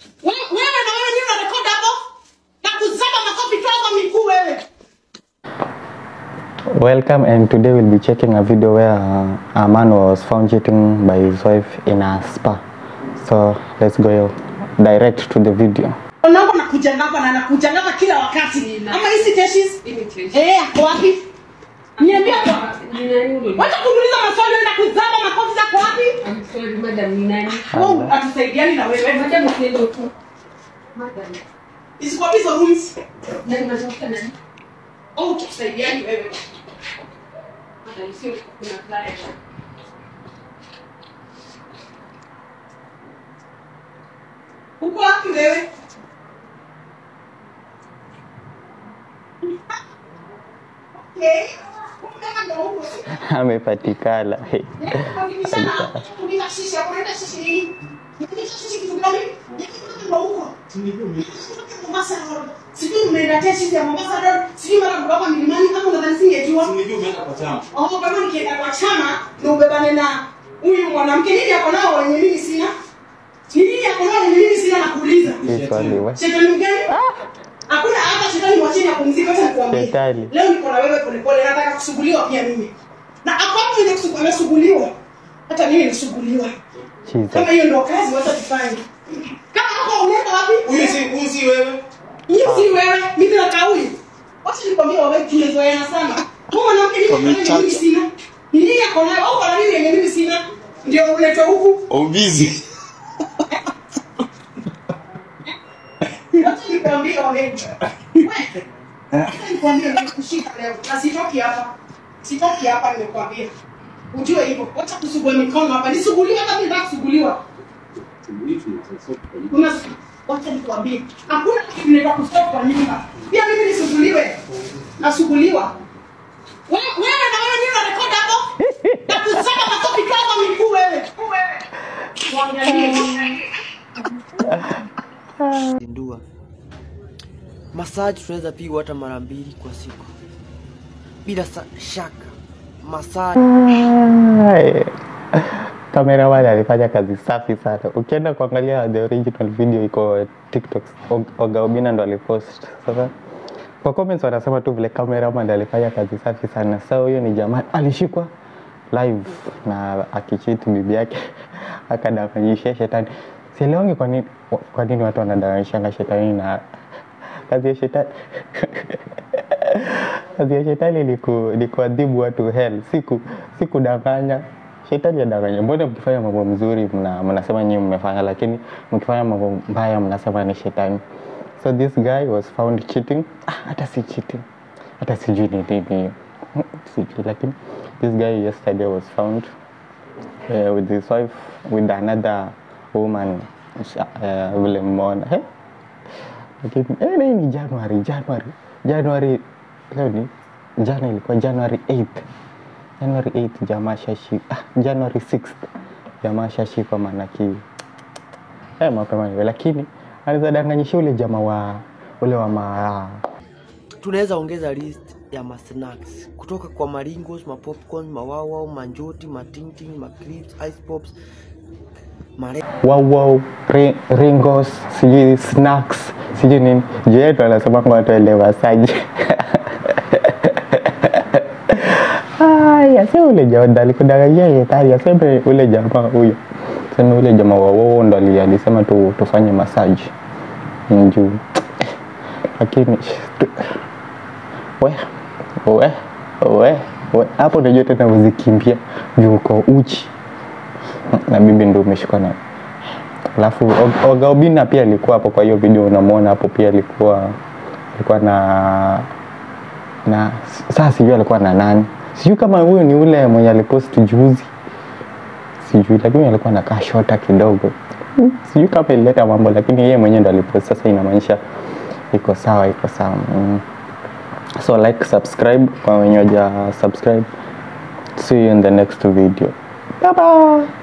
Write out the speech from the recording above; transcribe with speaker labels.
Speaker 1: Wewe wewe na wewe nini unarekodi hapo? Na kuzaba makofi toa kwa miguu wewe.
Speaker 2: Welcome, and today we'll be checking a video where uh, a man was found cheating by his wife in a spa. So let's go direct to the video.
Speaker 1: Unaomba nakuja hapa na nakuja hapa kila wakati. Ama hizi teshes? Eh, ako wapi? Niambia kwa. Wacha kuniuliza maswali wewe na kuzaba makofi zako wapi? Wewe atusaidiani na wewe. Isikuwa hizo rooms. Oh, tusaidiani wewe. Uko wapi wewe? Okay. Kumbe ndio huko.
Speaker 2: Amepatikana.
Speaker 1: sijui umeenda tesi ya Mombasa Road, sijui mara mdogo milimani kama unadhani singejua. Oh, kama nikienda kwa chama na ubebane na huyu mwanamke nini yako nao wenye mimi sina? Nini yako nao wenye mimi sina nakuuliza.
Speaker 2: Hii swali we.
Speaker 1: Shetani mgani? Hakuna hata shetani mwacheni apumzike hata nikwambie.
Speaker 2: Shetani.
Speaker 1: Leo niko na wewe polepole nataka kusuguliwa pia mimi. Na hapo mwenye kusugu- amesuguliwa. Hata mimi nisuguliwa. Kama
Speaker 2: Jesus.
Speaker 1: hiyo ndio kazi wacha tufanye. Kama hapo unaenda wapi?
Speaker 3: Huyu si huyu si wewe.
Speaker 1: Hiyo si wewe, mimi na kauli. Wacha nikwambie wewe tumezoeana sana. Huyu mwanamke ni
Speaker 3: Wamechacha.
Speaker 1: mimi sina. Ni nini yako nayo? Au kuna nini yenye mimi sina? Ndio uletwe huku.
Speaker 3: Obizi.
Speaker 1: Wacha nikwambie wewe. Wewe. Wacha nikwambie nimekushika leo. Na sitoki hapa. Sitoki hapa nimekwambia. Ujue hivyo. Wacha kusugua mikono hapa. Nisuguliwe hata mimi nataka kusuguliwa. Una wacha nikwambie. Hakuna kitu kinaitwa kustop kwa nyumba. Pia mimi nisuguliwe. Nasuguliwa. Wewe wewe na wewe nini unarekodi hapo? Na kusaka makofi kwa kwa miguu wewe. Wewe. Waangalie.
Speaker 4: zindua masaji tunaweza pigwa hata mara mbili kwa siku bila sa- shaka masaji
Speaker 2: Hai. Cameraman alifanya kazi safi sana. Ukienda kuangalia the original video iko TikTok. Og- Oga Obina ndo alipost. Sasa kwa comments wanasema tu vile cameraman alifanya kazi safi sana. Sasa huyo ni jamaa alishikwa live na akichiti bibi yake akadanganyishia shetani. Sielewangi kwa nini kwa nini watu wanadanganyishanga shetani na kazi ya shetani kazi ya shetani ni ku- ni kuadhibu watu hell, si ku- si kudanganya. Shetani adanganya. Mbona mkifanya mambo mzuri mna, mnasema nyinyi mmefanya, lakini mkifanya mambo mbaya mnasema ni shetani. So this guy was found cheating. Ah, hata si cheating, hata sijui ni nini hiyo. Hmm, sijui, lakini this guy yesterday was found uh, with his wife with another woman uh, vile mmeona eh? lakini eh, leo ni January, January, January, leo ni jana ilikuwa January 8th. January 8th jamaa shashi, ah, January 6th jamaa shashikwa manaki eh, mapema hivyo, lakini anaweza danganyisha ule jamaa wa ule wa ma
Speaker 4: tunaweza ongeza list ya masnacks kutoka kwa maringos mapopcorn mawawao manjoti matingting maclips ice pops mare
Speaker 2: wow wow ri, ringos sijui snacks sijui nini juu yetu anasema kwa watu elewasaji aya sio ule jamaa alikudanganyia yetari aseme ule jamaa huyo sema ule jamaa wa wao ndo ali- alisema tu, tufanye masaji juu lakini tu- we we we we hapo unajua tena uzikimbia juu uko uchi na bibi ndo umeshikwa na alafu Og- Oga Obina pia alikuwa hapo kwa hiyo video unamwona hapo pia alikuwa alikuwa na na sasa sijui alikuwa na nani sijui kama huyo ni ule mwenye alipost juzi sijui lakini alikuwa nakaa shota kidogo Hmm, sijui kama ilileta mambo lakini yeye mwenyewe ndo alipost sasa inamaanisha iko sawa iko sawa mm. so like subscribe kwa wenye waja subscribe see you in the next video bye bye